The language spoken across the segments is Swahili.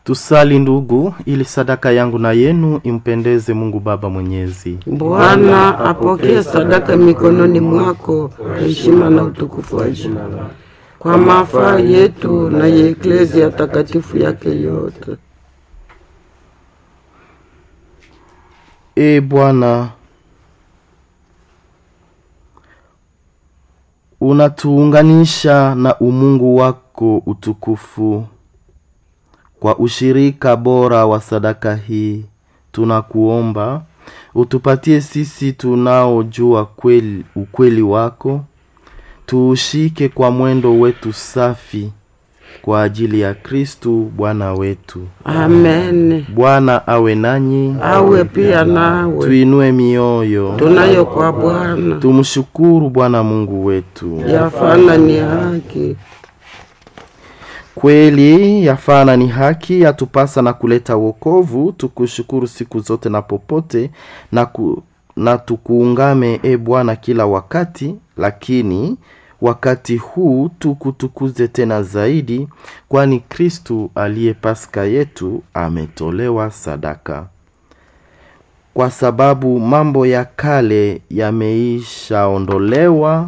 Tusali ndugu, ili sadaka yangu na yenu impendeze Mungu Baba Mwenyezi. Bwana apokee sadaka mikononi mwako, heshima na utukufu wa jina lako, kwa mafaa yetu na ya eklezia takatifu yake yote. E Bwana, unatuunganisha na umungu wako utukufu kwa ushirika bora wa sadaka hii, tunakuomba utupatie sisi tunaojua kweli, ukweli wako, tuushike kwa mwendo wetu safi kwa ajili ya Kristu Bwana wetu. Amen. Bwana awe nanyi, Awe pia nawe, tuinue mioyo, tunayo kwa Bwana, tumshukuru Bwana Mungu wetu. yafana ni haki. Kweli yafana ni haki, yatupasa na kuleta wokovu, tukushukuru siku zote na popote na, ku, na tukuungame e Bwana kila wakati, lakini wakati huu tukutukuze tena zaidi, kwani Kristu aliye Paska yetu ametolewa sadaka. Kwa sababu mambo ya kale yameishaondolewa,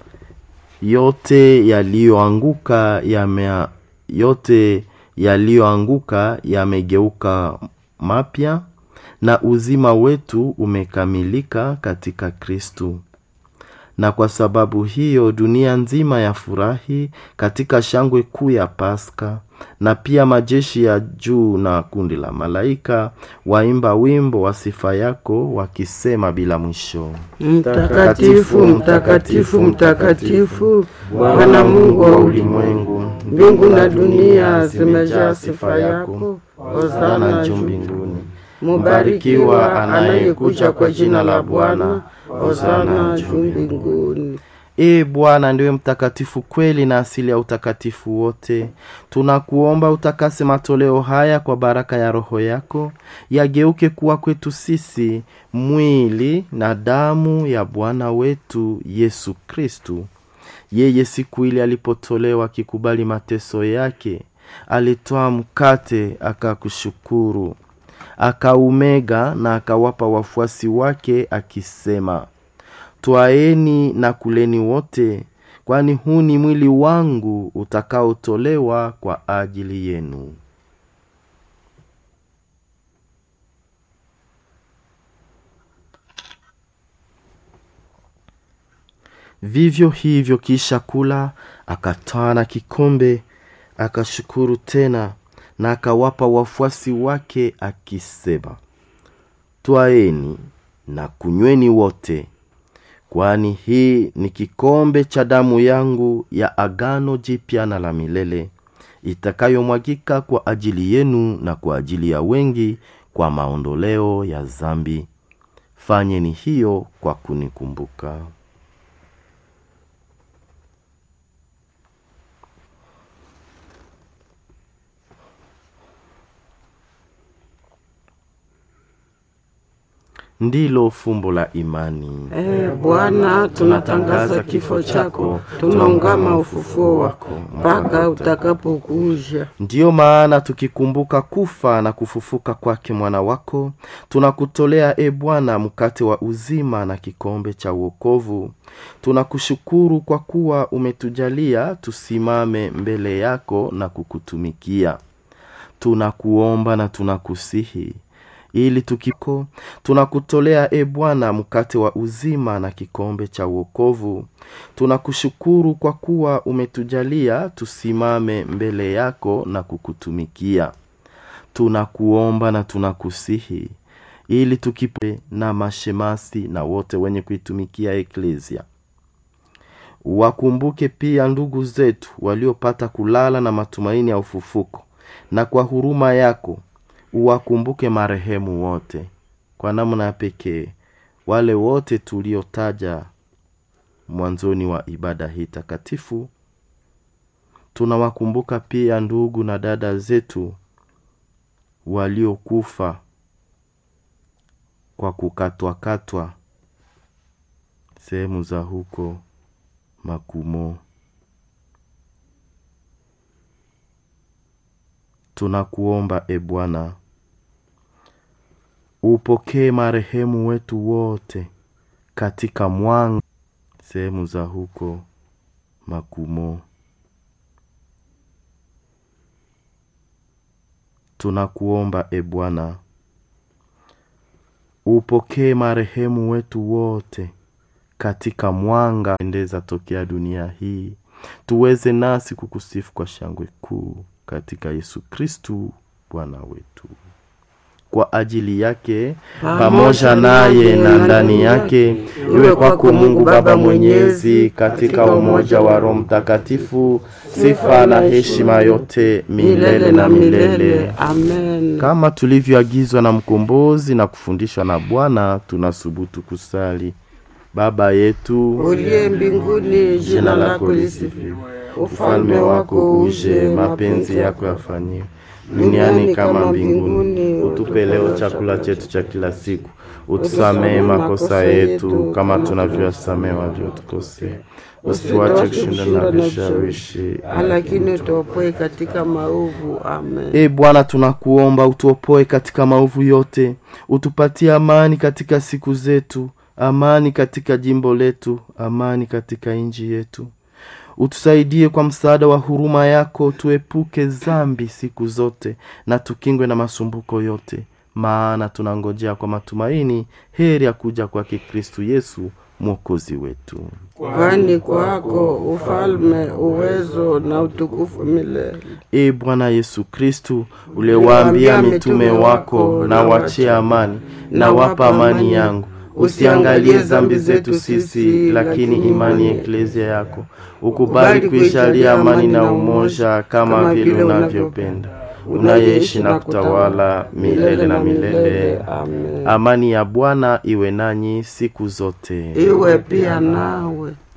yote yaliyoanguka yame yote yaliyoanguka yamegeuka mapya na uzima wetu umekamilika katika Kristu. Na kwa sababu hiyo dunia nzima yafurahi katika shangwe kuu ya Paska, na pia majeshi ya juu na kundi la malaika waimba wimbo wa sifa yako wakisema bila mwisho. Mtakatifu, mtakatifu, mtakatifu, Bwana Mungu wa ulimwengu, mbingu na dunia zimejaa sifa yako. Hosana juu mbinguni. Mubarikiwa anayekuja kwa jina la Bwana. Hosana juu mbinguni. Ee Bwana ndiwe mtakatifu kweli na asili ya utakatifu wote. Tunakuomba utakase matoleo haya kwa baraka ya Roho yako, yageuke kuwa kwetu sisi mwili na damu ya Bwana wetu Yesu Kristu. Yeye siku ile alipotolewa akikubali mateso yake, alitoa mkate akakushukuru, akaumega na akawapa wafuasi wake akisema, Twaeni na kuleni wote, kwani huu ni mwili wangu utakaotolewa kwa ajili yenu. Vivyo hivyo kisha kula, akatwaa na kikombe, akashukuru tena, na akawapa wafuasi wake akisema, Twaeni na kunyweni wote kwani hii ni kikombe cha damu yangu ya agano jipya na la milele itakayomwagika kwa ajili yenu na kwa ajili ya wengi kwa maondoleo ya zambi. Fanyeni hiyo kwa kunikumbuka. Ndilo fumbo la imani. Ee Bwana, tunatangaza kifo chako, tunaungama ufufuo wako mpaka utakapokuja. Ndiyo maana tukikumbuka kufa na kufufuka kwake mwana wako, tunakutolea e Bwana mkate wa uzima na kikombe cha uokovu. Tunakushukuru kwa kuwa umetujalia tusimame mbele yako na kukutumikia. Tunakuomba na tunakusihi ili tukiko tunakutolea e Bwana mkate wa uzima na kikombe cha uokovu. Tunakushukuru kwa kuwa umetujalia tusimame mbele yako na kukutumikia. Tunakuomba na tunakusihi ili tukipe na mashemasi na wote wenye kuitumikia eklezia. Wakumbuke pia ndugu zetu waliopata kulala na matumaini ya ufufuko, na kwa huruma yako uwakumbuke marehemu wote kwa namna ya pekee wale wote tuliotaja mwanzoni wa ibada hii takatifu. Tunawakumbuka pia ndugu na dada zetu waliokufa kwa kukatwakatwa sehemu za huko Makumo. tunakuomba e Bwana, upokee marehemu wetu wote katika mwanga sehemu za huko Makumo. Tunakuomba e Bwana, upokee marehemu wetu wote katika mwanga endeza tokea dunia hii, tuweze nasi kukusifu kwa shangwe kuu katika Yesu Kristu Bwana wetu. Kwa ajili yake pamoja naye na ndani yake, iwe kwako Mungu Baba Mwenyezi, katika umoja wa Roho Mtakatifu, sifa na heshima yote milele na milele. Amen. Kama tulivyoagizwa na Mkombozi na kufundishwa na Bwana, tunasubutu kusali: Baba yetu Uliye mbinguni, jina lako lisifiwe, ufalme wako uje, mapenzi yako yafanyiwe duniani kama mbinguni. Utupe leo chakula chetu cha kila siku, utusamehe makosa yetu kama tunavyowasamehe waliotukosea, usituache kushinda na vishawishi, lakini utuopoe katika maovu. Amen. E Bwana, tunakuomba utuopoe katika maovu yote, utupatie amani katika siku zetu, amani katika jimbo letu, amani katika nchi yetu utusaidie kwa msaada wa huruma yako, tuepuke zambi siku zote na tukingwe na masumbuko yote, maana tunangojea kwa matumaini heri ya kuja kwake Kristu Yesu mwokozi wetu. Kwani kwako ufalme, uwezo na utukufu milele. E Bwana Yesu Kristu, uliwaambia mitume wako, na wachie amani, na wapa amani yangu Usiangalie zambi zetu sisi, lakini imani ya eklezia yako. Ukubali kuishalia amani na umoja, kama vile unavyopenda, unayeishi na kutawala milele na milele. Amen. Amani ya Bwana iwe nanyi siku zote, Iwe pia nawe.